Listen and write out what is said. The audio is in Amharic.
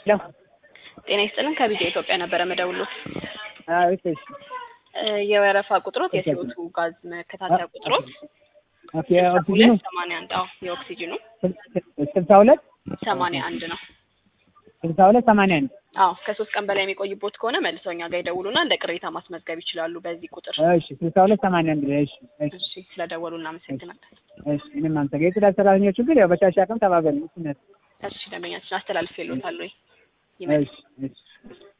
ሄሎ ጤና ይስጥልን ከቢዚ ኢትዮጵያ ነበረ መደውሎት አዎ እሺ እ የወረፋ ቁጥሮት የሲኦቱ ጋዝ መከታተያ ቁጥሮት ኦኬ ኦክሲጅኑ ሁለት ሰማንያ አንድ አዎ የኦክሲጅኑ ስልሳ ሁለት ሰማንያ አንድ ነው ስልሳ ሁለት ሰማንያ አንድ አዎ ከሶስት ቀን በላይ የሚቆይቦት ከሆነ መልሰው እኛ ጋር ይደውሉና እንደ ቅሬታ ማስመዝገብ ይችላሉ በዚህ ቁጥር እሺ ስልሳ ሁለት ሰማንያ አንድ እሺ እሺ እሺ ስለደወሉ እናመሰግናለን እሺ ምንም አንተ ጋር የጽዳት ሰራተኞቹ ግን ያው በሻሻ አቅም ተባበሉ እሺ እሺ ደንበኛችን አስተላልፌልዎታል ወይ ይመጣል እሺ እሺ